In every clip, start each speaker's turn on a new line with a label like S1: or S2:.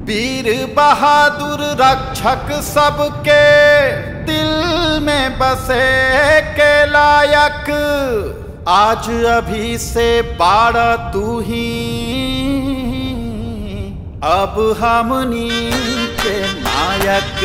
S1: वीर बहादुर रक्षक सबके दिल में बसे के लायक आज अभी से बारह तू ही अब हमनी के नायक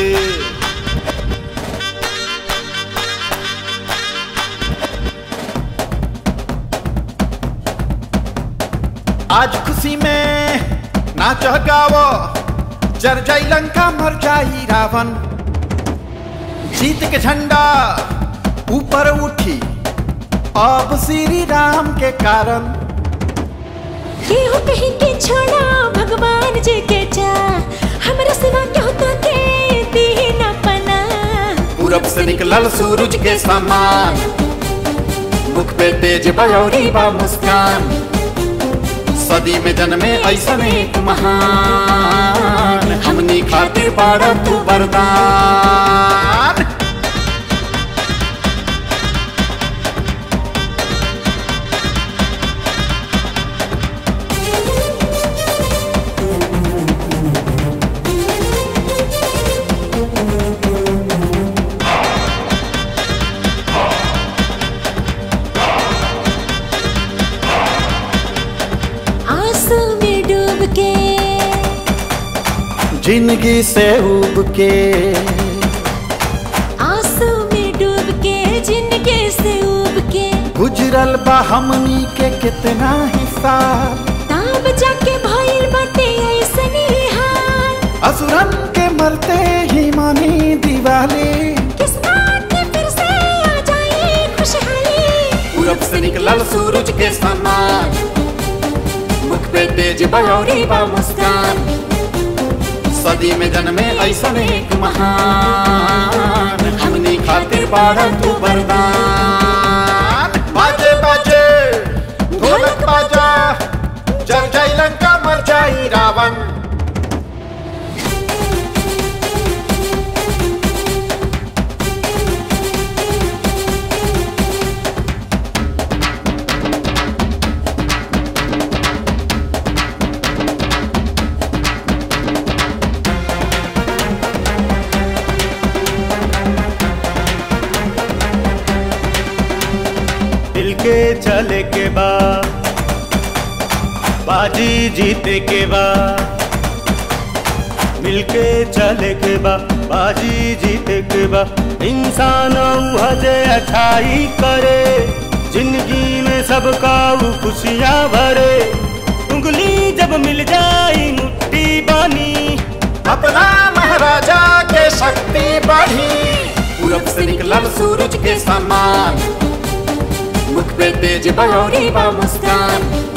S1: आज खुशी में नाच गावो जर जाई लंका मर जाई रावण जीत के झंडा ऊपर उठी अब श्री राम के कारण
S2: केहू कहीं के छोड़ा भगवान जी के जा हमरा सिवा केहू तो के दी न पना
S1: पूरब से निकलल सूरज के समान मुख पे तेज बयौरी बा मुस्कान सदी में जन्मे ऐसन एक महान हमनी खातिर बाड़ा तू वरदान
S2: आंसू में डूब के
S1: जिंदगी से उब के
S2: आंसू में डूब के जिंदगी से उब के
S1: गुजरल बा हमनी के कितना हिस्सा
S2: ताब जाके भइल बाटे ऐसनी हाल
S1: असुरन के मरते ही मानी दिवाली
S2: किस्मत के फिर से आ जाए खुशहाली
S1: पूरब से निकलल सूरज के समान मुख पे तेज बयौरी बा मुस्कान सदी में जन्मे ऐसन एक महान हमनी खातिर बाड़ा तू वरदान बाजे बाजे ढोलक बाजा जल जाई लंका मर जाई रावण
S3: दिल के चले के बा बाजी जीते के बा मिलके चले के बा बाजी जीते के बा इंसान हजे अच्छाई करे जिंदगी में सबका वो खुशियाँ भरे उंगली जब मिल जाई मुट्ठी बानी
S1: अपना महाराजा के शक्ति बढ़ी पूरब से निकलल सूरज के समान मुख पे तेज बयौरी बा मुस्कान